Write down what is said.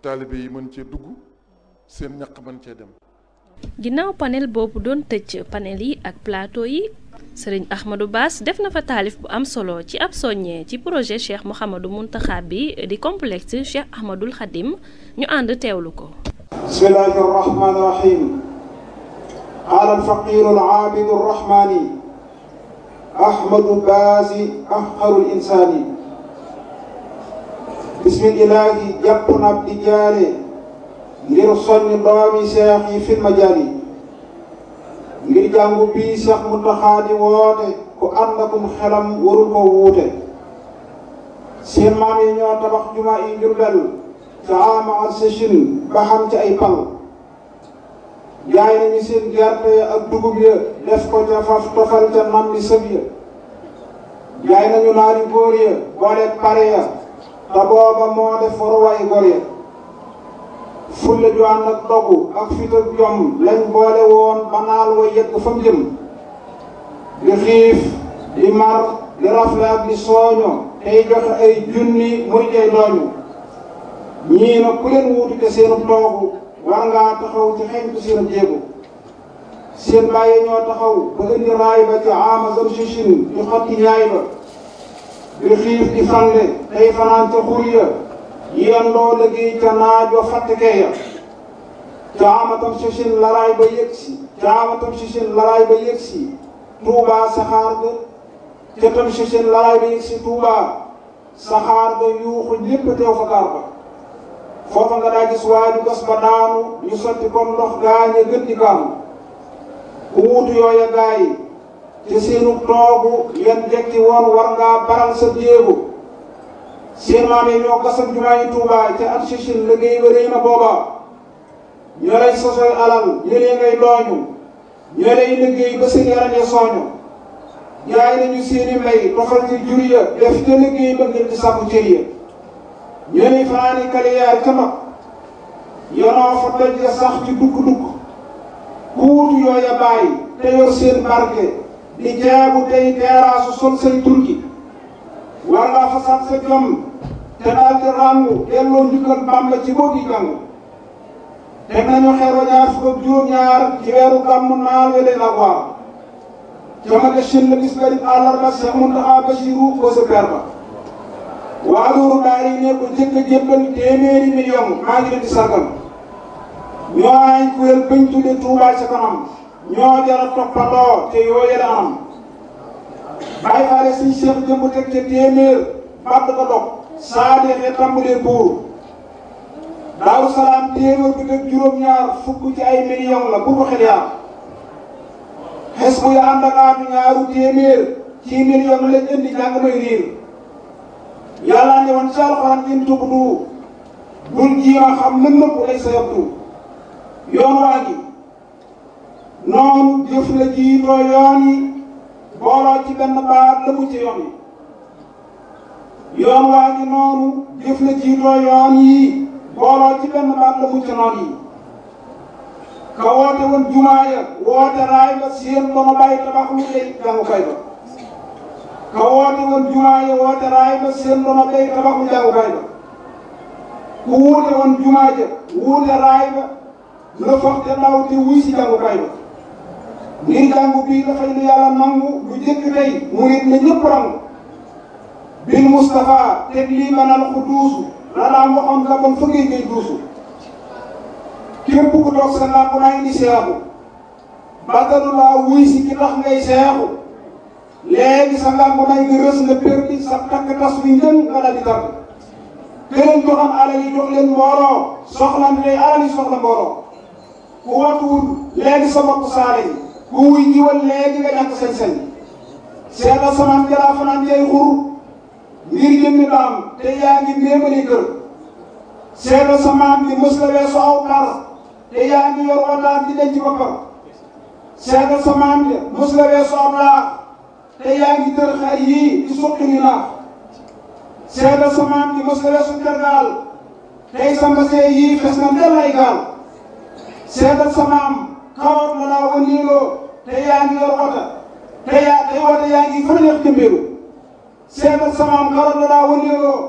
taalibe yi mën cee dugg seen ñaq mën cee dem ginnaaw panel boobu doon tëj panel yi ak plateau yi sëriñ Ahmadou Bass def na fa taalif bu am solo ci ab soññee ci projet Cheikh Mouhamadou Mountakha bi di complexe Cheikh Ahmadoul Khadim ñu ànd teewlu ko bismillahi arrahmani irrahim qaala alfaqiru alaabidu arrahmani ahmadu baasi ahqaru linsaani bismillahi jàpp na ab di jaare ngir soññ doomi seex yi fil majaali ngir jàngu bii seex Muntaxa di woote ku ànd akum xelam warul ko wuute seen maam yi ñoo tabax juma yi Jurbel ca ama al sëchin ba xam ci ay pal jaay nañu seen gerte ak dugub ya def ko ca faf tofal ca nam li sëb ya jaay nañu naari góor ya boole pare ya te booba moo def waruwaay góor ya fulla ju ànd ak dogu ak fit ak jom lañ boole woon ba naal wa yegg fa mu jëm di xiif di mar di rafle ak di sooño tey joxe ay junni muy tey dooñu ñii nag ku leen wuutu te seenu toogu war ngaa taxaw ci xeñtu seen jéego seen bàyyi ñoo taxaw ba indi raay ba ci ama zam sichin di xotti ñaay ba di xiif di fande tey fanaan ca xur ya yendoo liggéey ca naaj wa fàttekee ya ca amatam sichin laraay ba yëg si ca amatam sichin laraay ba yëg si tuubaa saxaar ga ca tam sichin laraay ba yëg si tuubaa saxaar ga yuuxu ñépp teew fa gaar ba foofa nga daa gis waaju gas ba daanu ñu sotti comme ndox gaañe gën di kaanu ku wuutu yooya gaa yi te seenu toogu yan jekki woon war ngaa baral sa jéego seen maam yi ñoo gasam jumaa yi Tuubaa ca at sichin liggéey ba réy na booba ñoo lay sosoy alal ñëlee ngay dooñu ñoo lay liggéey ba seen yaram ya sooñu jaay nañu seeni mbay tofal ci jur ya def ca liggéey ba ngir di sàkku cër ya ñoo lay fanaani kaliyaar ca mag yonoo fa doj ya sax ci dukk-dukk ku wutu yooya bàyyi te yor seen barke di jaabu tey teeraasu sol say turki war ngaa fasaat sa jom te daal di ràngu delloo njukkal Bàmba ci boo gi jàng teg nañu xeer wa ñaar fukk ak juróom-ñaar ci weeru gàmmu naal welee la waar jamage shin la bis garib àllarba Seex Muntaxa Basiru ko sa per ba waa loolu daal yi ne ko jëkk a jébbal téeméeri million maa ngi leen di sargal ñoo ay kuréel bañ tudde Tuubaa ca kanam ñoo jara toppandoo te yoo yële anam bàyyi faale suñ seex jëmb teg ca téeméer bàtt ko dog saa deexee tàmbalee buur daaru salaam téeméer bi teg juróom-ñaar fukk ci ay million la bu ko xel yaar xes bu ya ànd ak aatu ñaaru téeméer ci million lañ indi jàng may riir yàlla ne woon ci alxuraan in tubdu bul jiima xam lën nëpp lay sa yabdu yoon waa gi noonu jëf la jiitoo yoon yi booloo ci benn baat la mu ci yoon yi yoon waa gi noonu jëf la jiitoo yoon yi booloo ci benn baat la mu ci noon yi ka woote woon jumaa ya woote raay ba seen dono bàyyi tabax lu lay jàngukaay ba ka woote woon jumaa ya woote raay ba seen dono bay tabax lu jàngukaay ba ku wuute woon jumaa ja wuute raay ba la foog te ndaw te wuy si jàngukaay ba ngir jàngu bii dafay lu yàlla nangu lu jëkk tey murit na ñëpp rangu bil Moustapha teg lii banal ku duusu la daan waxoon la bon fëggee ngay duusu képp ku toog sa làmp naa indi seexu bàttalu laa wuy si ki tax ngay seexu léegi sa làmp naa nga rës nga perdi sa takk tas wi njën nga daal di tàgg këleen joxam alal yi jox leen mbooloo soxla ndey alal yi soxla mbooloo ku watuwul léegi sa bopp saale yi ku wuy jiwal léegi nga ñàkk sañ-sañ seetal samaan jalaa fanaan jay xur ngir jëmmi daam te yaa ngi méemali kër seetal samaan bi mës la weesu aw par te yaa ngi yor wataat di denc boppam seetal samaan bi mës la weesu aw laax te yaa ngi tër xar yii di suqi ni naax seetal samaan bi mës la weesu tergaal tey sa mbasee yii fes na ndel ay gaal seetal samaam kawoot la laa wëndeeloo te yaa ngi yor wata te yaa te wata yaa ngi fa neex jëmbeelu seetal samaam kawoot la laa wëndeeloo